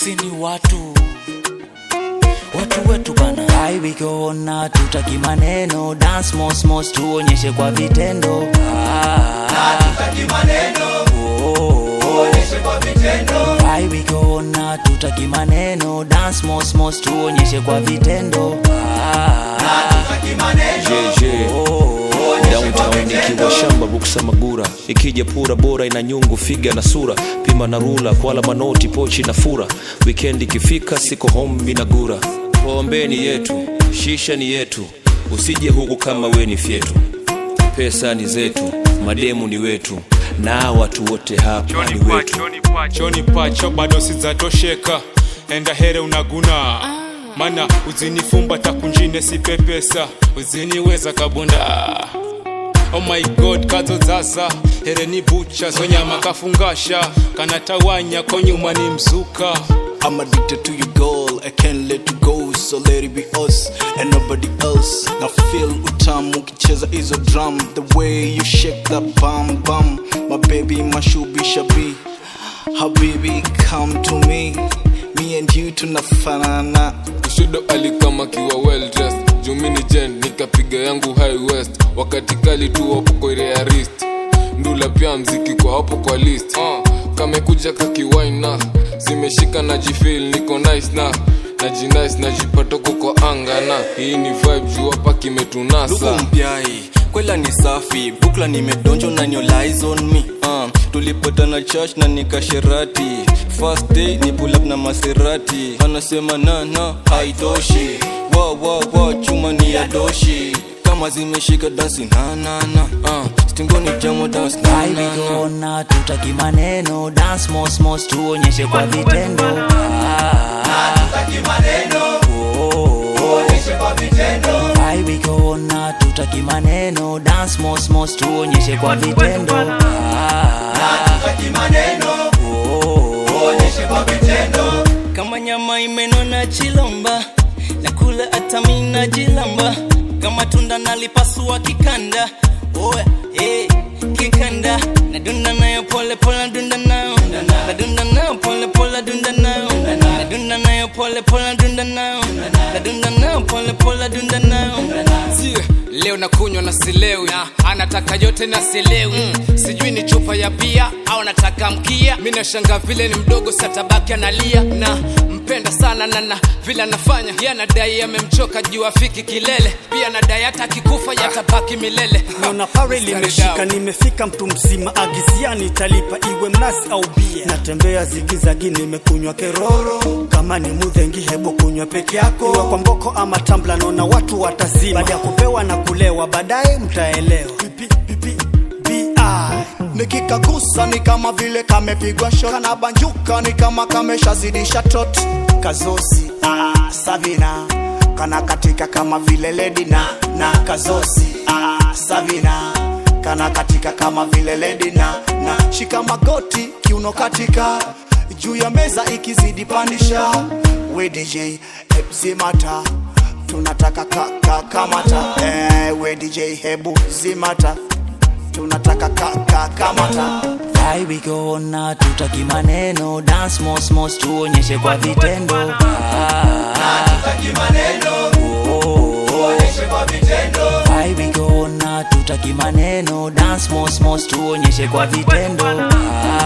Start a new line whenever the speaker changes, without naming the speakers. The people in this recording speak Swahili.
sisi ni watu watu wetu bana aiwikoona tutaki maneno dance mos mos tuonyeshe kwa vitendo ah,
Hatutaki maneno,
oh,
tuonyeshe kwa vitendo.
aiwikoona tutaki maneno dance mos mos tuonyeshe kwa vitendo ah,
Hatutaki maneno,
jeje
oh,
tuonyeshe kwa
downtown nikiwa
vitendo.
shamba buksa magura ikija pura bora ina nyungu figa na sura pima na rula kwala manoti pochi na fura weekend ikifika siko home minagura pombe ni yetu shisha ni yetu usije huku kama we ni fyetu pesa ni zetu mademu ni wetu na watu wote hapa ni wetu
choni pacho bado sizatosheka enda here unaguna mana uzinifumba takunjine sipepesa uziniweza kabunda oh my god kazo zaza here ni bucha zonyama kafungasha kanatawanya konyuma ni mzuka
I'm addicted to your girl, I can't let you go, so let it be us and nobody else. Now feel utamu ukicheza hizo drum, the way you shake that bum bum. My baby, my shubi shabi, habibi, come to me. Me and you tunafanana.
Kushodo alikama kiwa well dressed jumini jen nikapiga yangu high west wakati kali tu hapo kwa ile ya wrist ndula pia mziki kwa hapo kwa list uh, kamekuja kakiwaina zimeshika na jifil niko nice na najinice najipatoko kwa anga na hii ni vibe juu hapa
Luku
kimetunasa
mpiai kwela ni safi bukla nimedonjo na your lies on me uh, tulipatana church na nikasherati first day ni pull up na maserati anasema na na haitoshi wa wa wa chuma ni ya doshi kama zimeshika dansi na na na uh, stingoni jamo dance na na na
aiwikoona tutaki maneno dance mos mos tuonyeshe kwa vitendo ah,
Hatutaki maneno,
oh,
tuonyeshe kwa vitendo.
aiwikoona tutaki maneno dance mos mos tuonyeshe kwa vitendo ah,
Hatutaki maneno,
oh,
tuonyeshe kwa vitendo.
kama nyama imenona chilomba nakula hata mina jilamba kama tunda nalipasua kikanda oe eh, kikanda nadunda nayo pole pole nadunda nayo nadunda nayo pole pole nadunda nayo nadunda nayo pole pole nadunda nayo nadunda nayo pole pole nadunda nayo
Sie, leo nakunywa na silewi na anataka yote na silewi mm. sijui ni chupa ya bia au nataka mkia mi nashanga vile ni mdogo satabaki analia na mpenda sana na na vile anafanya ye anadai amemchoka juu afiki kilele pia nadai hata akikufa yatabaki milele
naona pare
Mstari
limeshika
down.
nimefika mtu mzima agisiani talipa iwe mnasi au bia natembea zigizagi nimekunywa keroro kama ni mudhengi hebo kunywa peke yako iwe kwa mboko ama tambla naona watu watazima baada ya kupewa na kulewa baadaye mtaelewa Pipi, pipi, BI.
nikikagusa ni kama vile kamepigwa shot kanabanjuka ni kama kameshazidisha tot kazosi ah, savina kana katika kama vile ledi na na kazosi ah, savina kana katika kama vile ledi na na shika magoti kiuno katika juu ya meza ikizidi pandisha we dj zimata tunataka ka, ka, kamata eh, we dj hebu zimata tunataka ka, ka, kamata
aiwikoona tutaki maneno dance mos mos tuonyeshe kwa vitendo ah,
Hatutaki maneno,
oh,
tuonyeshe kwa vitendo.
aiwikoona tutaki maneno dance mos mos tuonyeshe kwa vitendo ah,